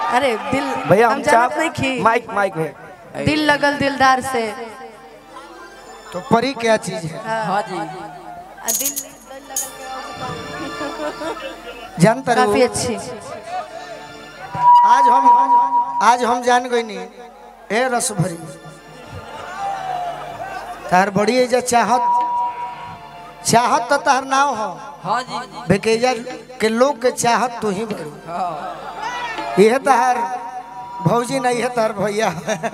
अरे दिल भैया हम हम जानत चाप नहीं खी माइक माइक है दिल लगल दिलदार से तो परी क्या चीज है हाँ जी आ, दिल जानता काफी रहो अच्छी आज हम आज हम जान गई नहीं ए रस भरी तार बड़ी एजा चाहत चाहत तो तार नाव हो हाँ जी बेकेजा के लोग के चाहत तू ही बड़ू यह तार भौजी नहीं है तार भैया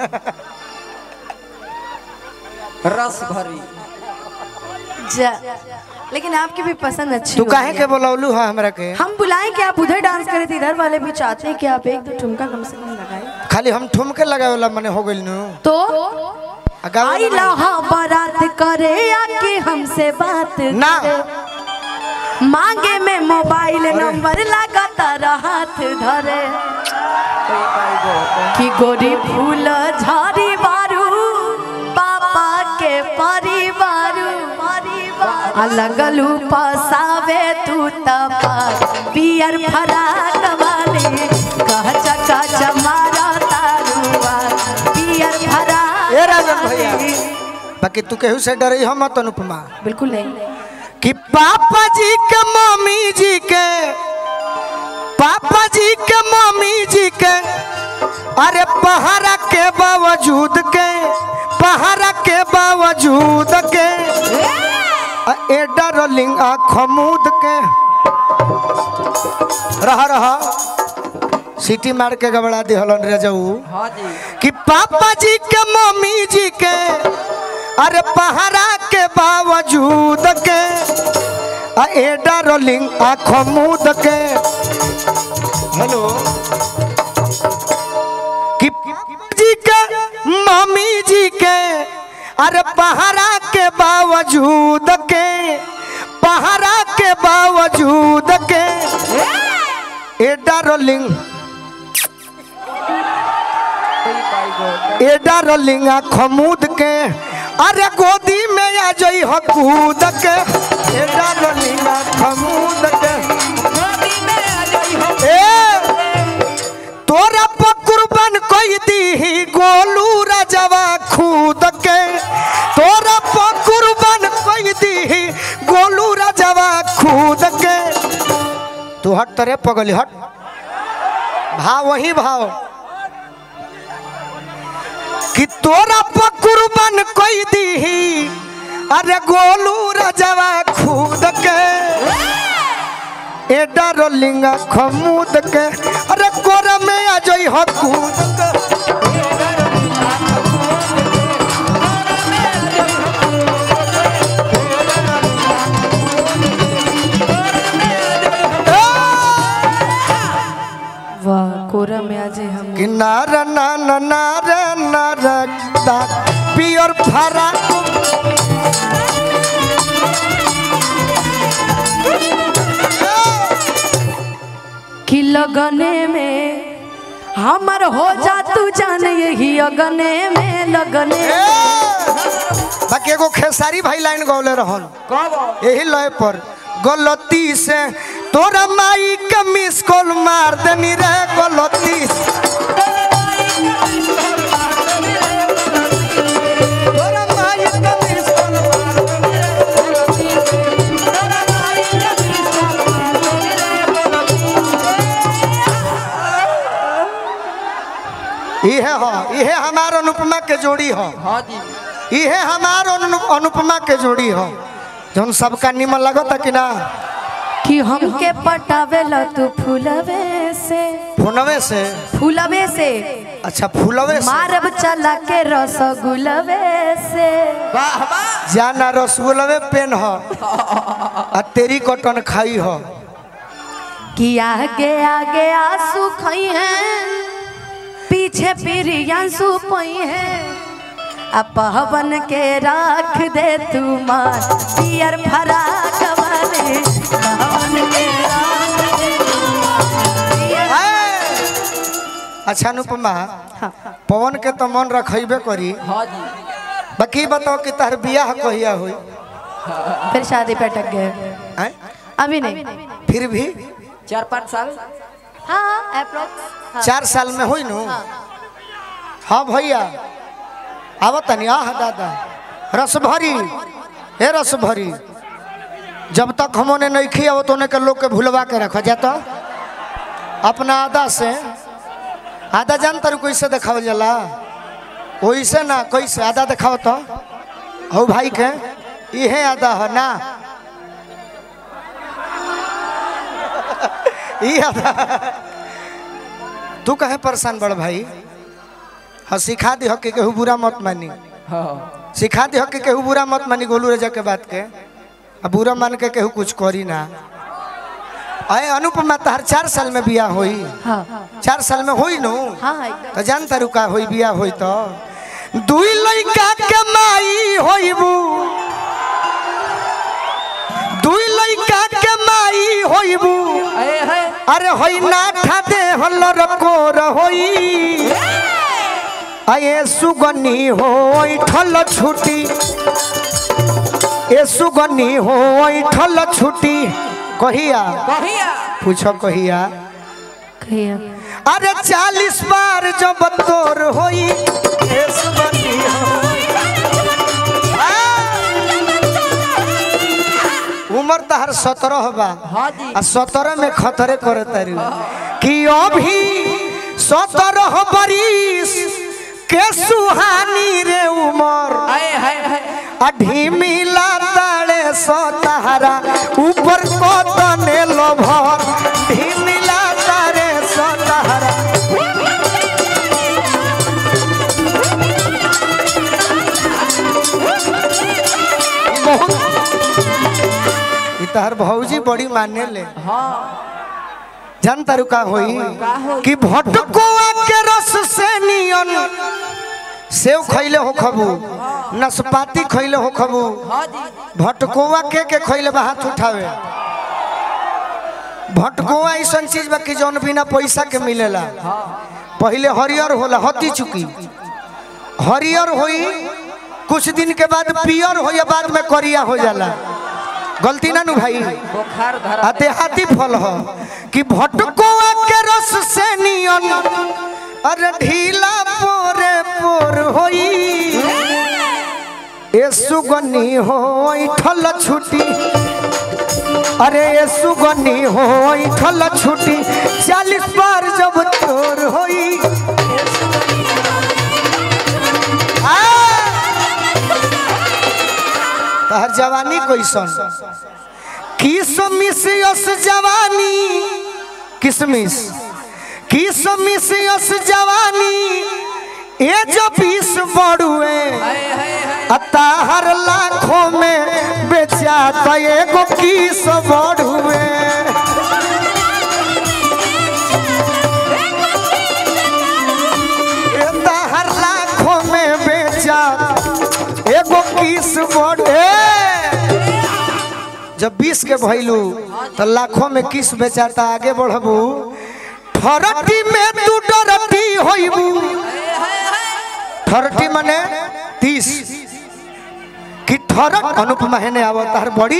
रस भरी जा लेकिन आपकी भी पसंद अच्छी तू हो काहे गई के है। बोलौलू है हमरा के हम बुलाएं कि आप उधर डांस करे थे इधर वाले भी चाहते हैं कि आप एक दो ठुमका कम से कम लगाए खाली हम ठुमके लगावे वाला मने हो गइल नु तो आ गावे आई वाला नहीं। लहा बारात करे आके हमसे बात ना। करे। मांगे में मोबाइल नंबर लगातार हाथ धरे कि गोरी फूल झाड़ी बारू पापा के परिवारू आ लगलू पसावे तू तपा पियर फराक वाले कह चका चमारा तारुआ पियर फराक ए राजन भैया। वाले। बाकी तू केहू से डरे हम मत अनुपमा बिल्कुल नहीं कि पापा जी के मम्मी जी के पापा जी के मम्मी जी के अरे पहाड़ा के बावजूद के पहाड़ा के बावजूद के आ ए डार्लिंग खमूद के रहा रहा सीटी मार के गबड़ा दिहलन रे जाऊ हाँ जी कि पापा जी के मम्मी जी के अरे पहाड़ा के बावजूद के आ ए डार्लिंग आँखों मूद के हेलो कि जी के मम्मी जी के अरे पहाड़ा के बावजूद के पहाड़ा के बावजूद के ए डार्लिंग ए डार्लिंग खमूद के अरे गोदी में आ जई हो कूद के ए डार्लिंग खमूद के ए तोरा पकुरबन कोई दी गोलू राजवा खूद के तोरा पकुरबन कोई दी गोलू राजवा खूद के तू हट तरे पगली हट भाव वही भाव कि तोरा पकुरबन कोई दी अरे गोलू राजवा खूद के ए डार्लिंग खमूद के अरे कोर में आ जई हो कूद के वाह कोरा में आज हम कि नार नार नार नार दा पियर फरा कि लगने में हमर हो जा तू जान यही अगने में लगने ए! बाकी एगो खेसारी भाई लाइन गौले रहन कब यही लय पर गलती से तोरा माई के मिस कॉल मार देनी रे गलती से तोरा माई के miss call मार इहे हो इहे हमार अनुपमा के जोड़ी हो हाँ जी इहे हमार अनु, अनुपमा के जोड़ी हो जौन सबका निमन लगता कि ना कि हमके पटावे ल तू फूलवे से फोनवे से फूलवे से अच्छा फूलवे से मारब चला के रसगुलवे से वाह वाह जाना रसगुल्लवे पेन हो आ तेरी कटन खाई हो कि आगे आगे आंसू खई हैं पीछे प्रियंसु पई हैं आ पवन के राख दे तू मार पियर फराक वाले पवन के राख दे तू मार पियर- है। अच्छा अनुपमा हाँ, पवन के तो मन रखेबे करी हाँ जी बाकी बताओ कि तार बियाह कहिया हुई फिर शादी पे अटक गए हैं? अभी नहीं फिर भी चार पाँच साल हाँ अप्रोक्स हाँ। चार साल में हुई नु हाँ भैया आवत तनी आह दादा रस भरी हे रस भरी जब तक हमने नहीं खिया तो के लोग के भुलवा के रखा जाता अपना आदा से आधा जानता रू कैसे देखावल जाला वैसे ना कैसे आधा देखाओ तो हो भाई के इहे आधा है ना ई आधा तू कहे परेशान बड़ भाई हाँ सिखा दी हक केहू बुरा मत मानी हाँ सिखा दी हक केहू बुरा मत मानी गोलू रजा के बात के अब बुरा मान के केहू कुछ करी ना अरे अनुपमा तहर चार साल में बिया होई हाँ चार साल में होई नु हाँ एकदम तो जानता रुका होई बिया होई तो दुई लइका के माई होइबू दुई लइका के माई होइबू अरे है अरे होई ना ठादे हल्लर कोर होई आये सुगनी होई ठल छुटी ए सुगनी होई ठल छुटी कहिया कहिया पूछो कहिया कहिए अरे चालीस बार जब तोर होई ए सुगनी होई आ! उम्र तहर सत्रह बा हाँ जी आ सत्रह में खतरे करे तारू कि अभी सत्रह बरिस के सुहानी रे उमर अरे है है अढीमिला ताड़े सतारा ऊपर कतने लोभर ढीमिला तारे सतारा ई तहर भौजी बड़ी माने ले हाँ जान तारू का होई कि भटकुआ के रस से नियन सेव खैले हो खबू नसपाती खैले हो खबू हाँ जी भटकुआ के के खैले बा हाथ उठावे भटकुआ ऐसन चीज बा कि जौन बिना पैसा के मिलेला पहले हरियर होला हती चुकी हरियर होई कुछ दिन के बाद पियर हो या बाद में करिया हो जाला गलती ना नु भाई बुखार धरा आ देहाती फल हो कि भटकुआ के रस से नियन अरे ढीला पोरे पोर होई ए सुगनी होई ठल छुटी अरे ए सुगनी होई ठल छुटी चालीस बार जब तोर होई आ! तहर जवानी कैसन किसमिस यस जवानी किसमिस किसमिस यस जवानी ए जो बीस बड़ुए है है है अताहर लाखों में बेचा तो एगो किस बड़ुए ए ताहर लाखों में बेचा एगो किस बड़ुए जब बीस के भैलू तो लाखों में किस बेचाता आगे बढ़बू थरटी में तू डरती होइबू थरटी मने तीस कि थरट अनुपमा हेने आवत हर बड़ी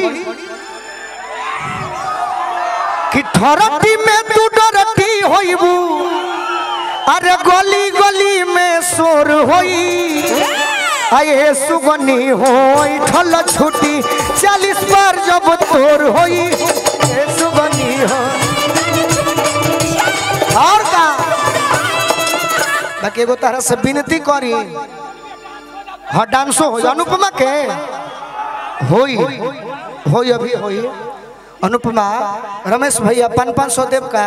कि थरटी में तू डरती होइबू अरे गली गली में शोर होई आए सुगनी होई ठल छुटी चालीस बार जब तोर होई ए सुगनी हो और का बाकी एगो तरह से विनती करी हाँ डांसो हो अनुपमा के होई होई अभी होई अनुपमा रमेश भैया पान पान सौ देव का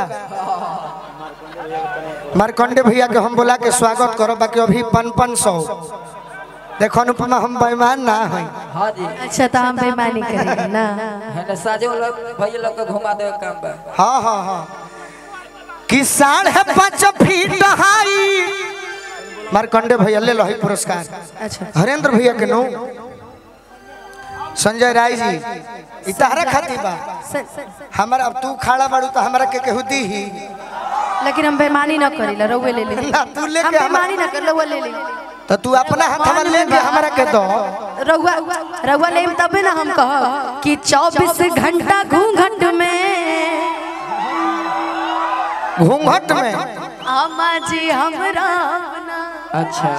मारकंडे भैया के हम बोला के स्वागत करो बाकी अभी पान पान सौ देखो अनुपमा हम बेईमान ना है हाँ जी अच्छा तो हम बेईमानी करेंगे ना है ना साजे वाला भैया लोग के घुमा दे काम बा हाँ हाँ हाँ कि साढ़े पाँच फीट हाई मारकंडे भैया ले लो है पुरस्कार अच्छा हरेंद्र भैया के नो संजय राय जी ई तहरा खातिर बा स- स- हमारा अब तू खड़ा बाड़ू तो हमारा के केहू दी ही लेकिन हम बेईमानी न करी रउए ले ले ना, तू लेके हम हम- बेईमानी न कर रउआ ले ले तो तू अपना हाथ हमारा ले के हमारा के दो रउआ रउआ ले तबे ना हम कह कि 24 घंटा घूंघट में घूंघट में अम्मा जी हमरा अपना अच्छा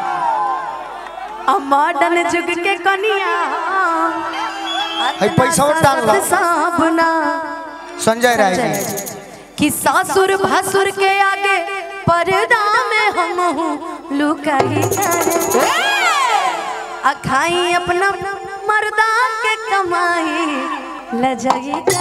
आ मॉडर्न युग के कनिया है पैसा डाल लो। साबना संजय राय जी कि सासुर भसुर के आगे पर्दा में हम हूँ लुकाई जाए अखाई अपना मर्दा के कमाई लजाई